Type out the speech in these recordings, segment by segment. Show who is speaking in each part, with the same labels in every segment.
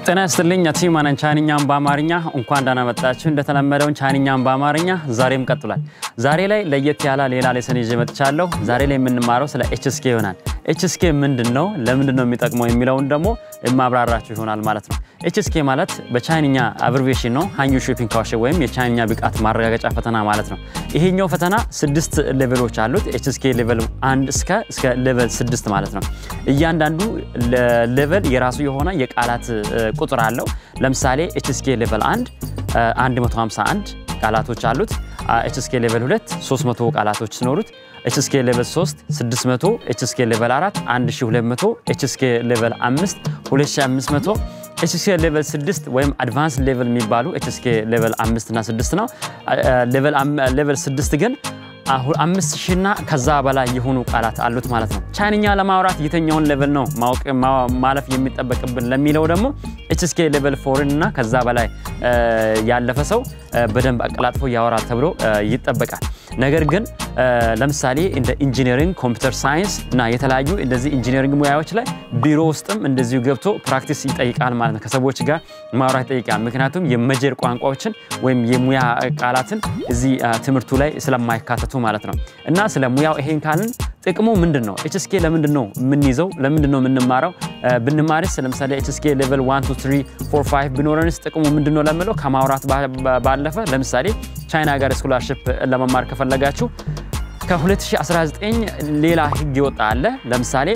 Speaker 1: ጤና ይስጥልኝ ቲማነን ቻይንኛን በአማርኛ እንኳን ደህና መጣችሁ። እንደተለመደውን ቻይንኛን በአማርኛ ዛሬም ቀጥሏል። ዛሬ ላይ ለየት ያለ ሌላ ሌሰን ይዤ መጥቻለሁ። ዛሬ ላይ የምንማረው ስለ ኤችስኬ ይሆናል። ኤችስኬ ምንድን ነው፣ ለምንድን ነው የሚጠቅመው የሚለውን ደግሞ የማብራራችሁ ይሆናል ማለት ነው። ኤችስኬ ማለት በቻይንኛ አብሪቬሽን ነው፣ ሃንዩ ሾፒንግ ካውሽ ወይም የቻይንኛ ብቃት ማረጋገጫ ፈተና ማለት ነው። ይሄኛው ፈተና ስድስት ሌቨሎች አሉት። ኤችስኬ ሌቨል አንድ እስከ እስከ ሌቨል ስድስት ማለት ነው። እያንዳንዱ ሌቨል የራሱ የሆነ የቃላት ቁጥር አለው። ለምሳሌ ኤችስኬ ሌቨል 1 151 ቃላቶች አሉት። ኤችስኬ ሌቨል 2 300 ቃላቶች ሲኖሩት ኤችስኬ ሌቨል 3 600፣ ኤችስኬ ሌቨል 4 1200፣ ኤችስኬ ሌቨል 5 2500፣ ኤችስኬ ሌቨል 6 ወይም አድቫንስ ሌቨል የሚባሉ ኤችስኬ ሌቨል 5 እና 6 ነው። ሌቨል 6 ግን አምስት ሺና ከዛ በላይ የሆኑ ቃላት አሉት ማለት ነው። ቻይንኛ ለማውራት የትኛውን ሌቨል ነው ማወቅ ማለፍ የሚጠበቅብን ለሚለው ደግሞ ኤችስኬ ሌቨል ፎርን እና ከዛ በላይ ያለፈ ሰው በደንብ አቀላጥፎ ያወራል ተብሎ ይጠበቃል። ነገር ግን ለምሳሌ እንደ ኢንጂነሪንግ፣ ኮምፒውተር ሳይንስ እና የተለያዩ እንደዚህ ኢንጂነሪንግ ሙያዎች ላይ ቢሮ ውስጥም እንደዚሁ ገብቶ ፕራክቲስ ይጠይቃል ማለት ነው። ከሰዎች ጋር ማውራት ይጠይቃል። ምክንያቱም የመጀር ቋንቋዎችን ወይም የሙያ ቃላትን እዚህ ትምህርቱ ላይ ስለማይካተቱ ማለት ነው። እና ስለ ሙያው ይሄን ካልን ጥቅሙ ምንድን ነው? ኤችስኬ ለምንድን ነው የምንይዘው? ለምንድን ነው የምንማረው? ብንማርስ ለምሳሌ ኤችስኬ ሌቨል 1 2 3 4 5 ቢኖረንስ ጥቅሙ ምንድን ነው ለምለው ከማውራት ባለፈ ለምሳሌ ቻይና ጋር ስኮላርሽፕ ለመማር ከፈለጋችሁ ከ2019 ሌላ ህግ ይወጣ አለ። ለምሳሌ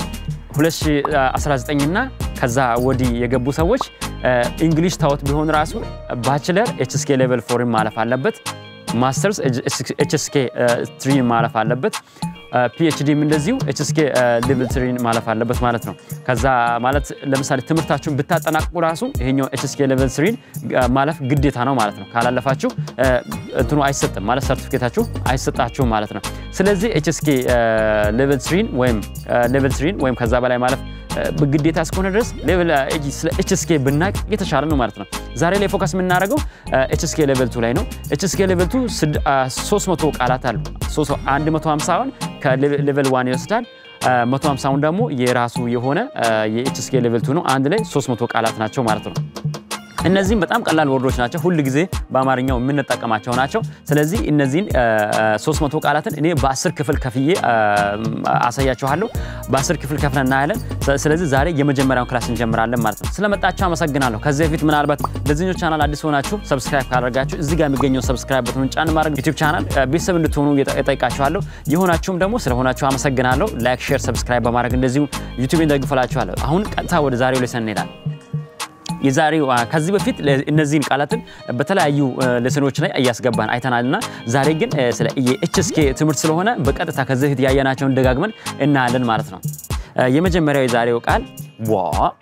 Speaker 1: 2019 እና ከዛ ወዲህ የገቡ ሰዎች እንግሊሽ ታወት ቢሆን ራሱ ባችለር ኤችስኬ ሌቨል ፎርን ማለፍ አለበት። ማስተርስ ኤችስኬ ትሪን ማለፍ አለበት። ፒኤችዲም እንደዚሁ ኤችስኬ ሌቭል ትሪን ማለፍ አለበት ማለት ነው። ከዛ ማለት ለምሳሌ ትምህርታችሁን ብታጠናቅቁ ራሱ ይሄኛው ኤችስኬ ሌቭል ትሪን ማለፍ ግዴታ ነው ማለት ነው። ካላለፋችሁ እንትኑ አይሰጥም ማለት ሰርቲፊኬታችሁ አይሰጣችሁም ማለት ነው። ስለዚህ ኤችስኬ ሌቭል ትሪን ወይም ሌቭል ትሪን ወይም ከዛ በላይ ማለፍ ግዴታ እስከሆነ ድረስ ስለ ኤችስኬ ብናቅ የተሻለ ነው ማለት ነው። ዛሬ ላይ ፎከስ የምናደርገው ኤችስኬ ሌቨል ቱ ላይ ነው። ኤችስኬ ሌቨል ቱ 300 ቃላት አሉ። 150ውን ከሌቨል ዋን ይወስዳል። 150ውን ደግሞ የራሱ የሆነ የኤችስኬ ሌቨል ቱ ነው። አንድ ላይ 300 ቃላት ናቸው ማለት ነው። እነዚህም በጣም ቀላል ወርዶች ናቸው። ሁል ጊዜ በአማርኛው የምንጠቀማቸው ናቸው። ስለዚህ እነዚህን 300 ቃላትን እኔ በ10 ክፍል ከፍዬ አሳያችኋለሁ። በ10 ክፍል ከፍለን እናያለን። ስለዚህ ዛሬ የመጀመሪያውን ክላስ እንጀምራለን ማለት ነው። ስለመጣችሁ አመሰግናለሁ። ከዚህ በፊት ምናልባት ለዚህኞች ቻናል አዲስ ሆናችሁ ሰብስክራይብ ካደረጋችሁ እዚህ ጋር የሚገኘው ሰብስክራይብ በትኑን ጫን ማድረግ ዩቲዩብ ቻናል ቤተሰብ እንድትሆኑ እጠይቃችኋለሁ። የሆናችሁም ደግሞ ስለሆናችሁ አመሰግናለሁ። ላይክ፣ ሼር፣ ሰብስክራይብ በማድረግ እንደዚሁ ዩቲዩብን ደግፈላችኋለሁ። አሁን ቀጥታ ወደ ዛሬው ሌሰን እንሄዳለን። የዛሬው ከዚህ በፊት እነዚህን ቃላትን በተለያዩ ሌሰኖች ላይ እያስገባን አይተናልና ዛሬ ግን ስለ የኤችስኬ ትምህርት ስለሆነ በቀጥታ ከዚህ በፊት ያየናቸውን ደጋግመን እናያለን ማለት ነው። የመጀመሪያው የዛሬው ቃል ዋ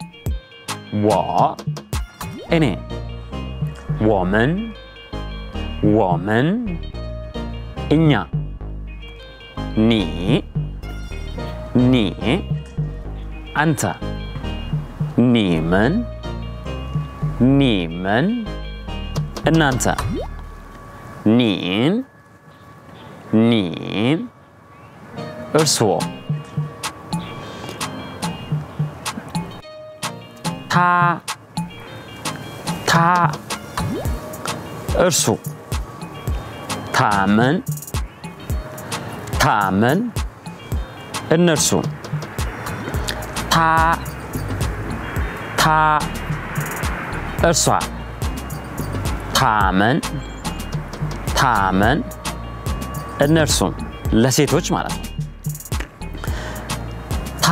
Speaker 1: ዋ እኔ ወመን ወመን እኛ ኒ ኒ አንተ ኒመን ኒመን እናንተ ኒን ኒን እርስዎ ታ ታ እርሱ ታመን ታመን እነርሱ ታ ታ እርሷ ታመን ታመን እነርሱም ለሴቶች ማለት ነው። ታ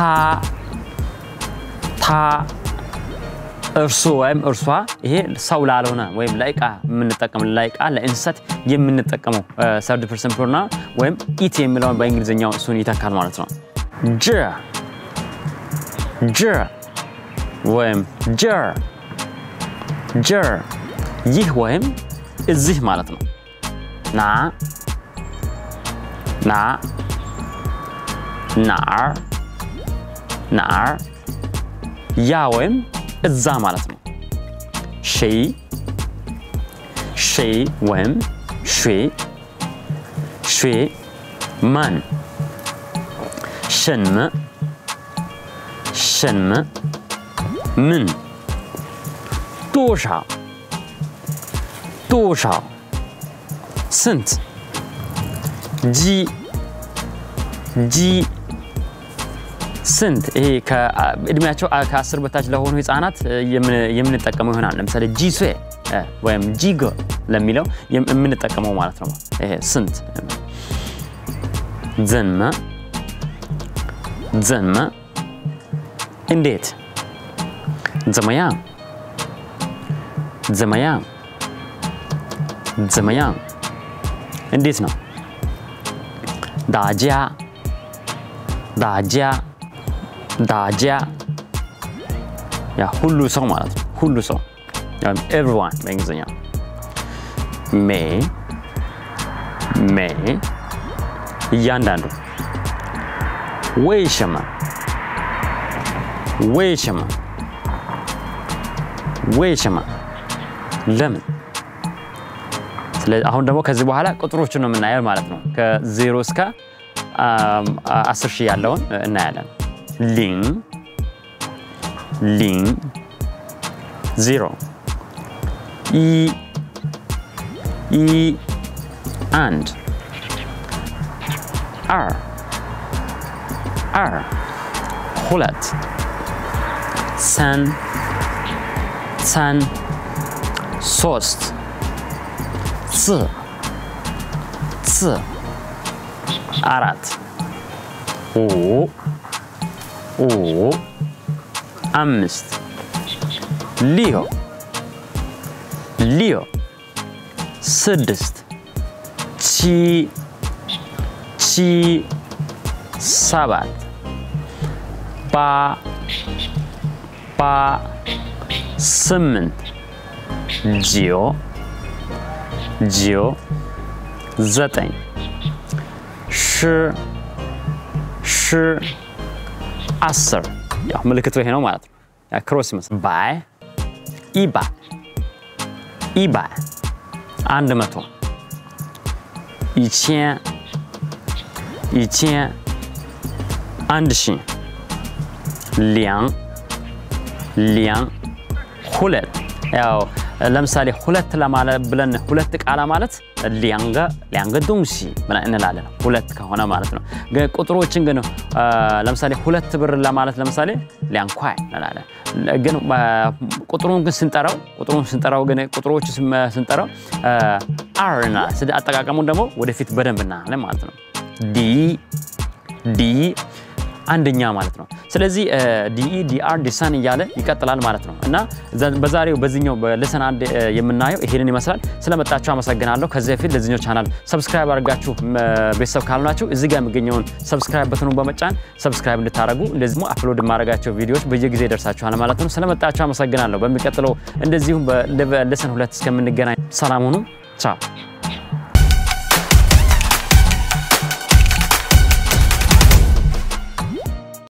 Speaker 1: ታ እርሱ ወይም እርሷ ይሄ ሰው ላልሆነ ወይም ለእቃ የምንጠቀም ለእቃ ለእንስሳት የምንጠቀመው ሰርድ ፐርሰን ፕሮናውን ወይም ኢት የሚለውን በእንግሊዝኛው እሱን ይተካል ማለት ነው። ጅ ጅ ወይም ጀር ጀር ይህ ወይም እዚህ ማለት ነው። ና ና ናር ናር ያ ወይም እዛ ማለት ነው። ሺ ሺ ወይም ሺ ሺ መን ሸንመ ሸንመ ምን 多少多少ስንት ጂ ጂ ስንት ይሄ እድሜያቸው ከአስር በታች ለሆኑ ህፃናት የምንጠቀመው ይሆናል። ለምሳሌ ጂሴ ወይም ጂጎ ለሚለው የምንጠቀመው ማለት ነው። ይሄ ስንት ዘንመ ዘንመ እንዴት ዘመያ ዘመያ ዘመያ እንዴት ነው? ዳጃ ዳጃ ዳጃ ያ ሁሉ ሰው ማለት ነው። ሁሉ ሰው ኤቭሪዋን በእንግሊዝኛ ሜ ሜ እያንዳንዱ ወይ ሸማ ወይ ሸማ ወይ ሸማ ለምን አሁን ደግሞ ከዚህ በኋላ ቁጥሮችን ነው የምናየው ማለት ነው። ከዜሮ እስከ አስር ሺህ ያለውን እናያለን። ሊን ሊን ዜሮ ኢ ኢ አንድ አር አር ሁለት ሰን ሰን ሶስት ፅ ፅ አራት ኦ ኦ አምስት ሊዮ ሊዮ ስድስት ቺ ቺ ሰባት ባ ባ ስምንት ጂዮ ጂዮ ዘጠኝ ሽ ሽ አስር ያው ምልክቱ ይሄ ነው ማለት ነው። ክሮስ ይመስል ባይ ኢባይ ኢባይ አንድ መቶ ይቼን ይቼን አንድ ሺ ሊያን ሊያን ሁለት ያው ለምሳሌ ሁለት ለማለት ብለን ሁለት ቃላ ማለት ሊያንገ ሊያንገ ዶንሲ ብለን እንላለን። ሁለት ከሆነ ማለት ነው። ቁጥሮችን ግን ለምሳሌ ሁለት ብር ለማለት ለምሳሌ ሊያንኳይ እንላለን። ግን ቁጥሩን ግን ስንጠራው ቁጥሩን ስንጠራው ግን ቁጥሮች ስንጠራው አር እንላለን። ስለዚህ አጠቃቀሙን ደግሞ ወደፊት በደንብ እናያለን ማለት ነው። ዲ ዲ አንደኛ ማለት ነው። ስለዚህ ዲኢ ዲአር ዲሰን እያለ ይቀጥላል ማለት ነው እና በዛሬው በዚህኛው በልሰን አንድ የምናየው ይሄንን ይመስላል። ስለመጣችሁ አመሰግናለሁ። ከዚህ በፊት ለዚህኛው ቻናል ሰብስክራይብ አድርጋችሁ ቤተሰብ ካልሆናችሁ እዚህ ጋር የሚገኘውን ሰብስክራይብ በትኑን በመጫን ሰብስክራይብ እንድታደርጉ እንደዚህ አፕሎድ የማደርጋቸው ቪዲዮዎች በየጊዜ ይደርሳችኋል ማለት ነው። ስለመጣችሁ አመሰግናለሁ። በሚቀጥለው እንደዚሁም በልሰን ሁለት እስከምንገናኝ ሰላም ሁኑ። ቻው